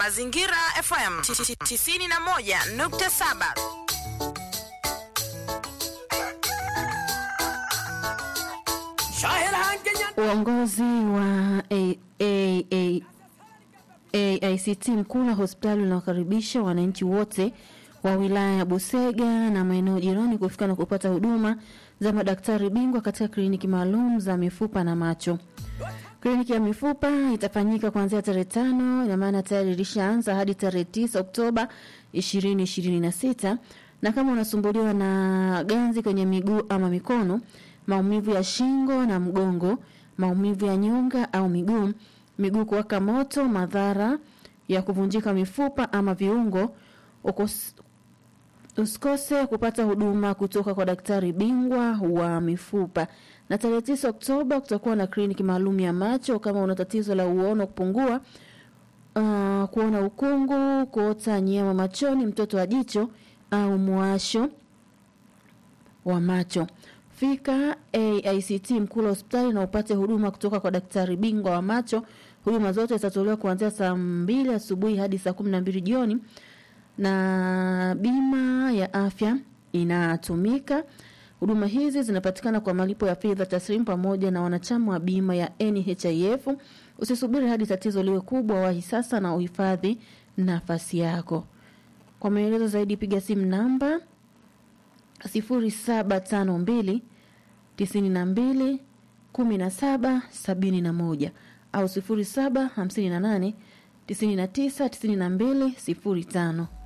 Mazingira FM 91.7. Uongozi wa A- A- A- AICT Mkula hospitali unawakaribisha wananchi wote wa wilaya ya Busega na maeneo jirani kufika na kupata huduma za madaktari bingwa katika kliniki maalum za mifupa na macho. Kliniki ya mifupa itafanyika kuanzia tarehe tano, ina maana tayari ilishaanza hadi tarehe tisa Oktoba 2026 na kama unasumbuliwa na ganzi kwenye miguu ama mikono, maumivu ya shingo na mgongo, maumivu ya nyonga au miguu, miguu kuwaka moto, madhara ya kuvunjika mifupa ama viungo, ukos, usikose kupata huduma kutoka kwa daktari bingwa wa mifupa. Na tarehe tisa Oktoba kutakuwa na kliniki maalum ya macho. Kama una tatizo la uono kupungua, uh, kuona ukungu, kuota nyama machoni, mtoto wa jicho au mwasho wa macho, fika AICT Mkula hospitali na upate huduma kutoka kwa daktari bingwa wa macho. Huduma zote zitatolewa kuanzia saa mbili asubuhi hadi saa kumi na mbili jioni na bima ya afya inatumika. Huduma hizi zinapatikana kwa malipo ya fedha taslimu pamoja na wanachama wa bima ya NHIF. Usisubiri hadi tatizo liwe kubwa, wahi sasa na uhifadhi nafasi yako. Kwa maelezo zaidi piga simu namba 0752 92 17 71 au 0758 99 92 05.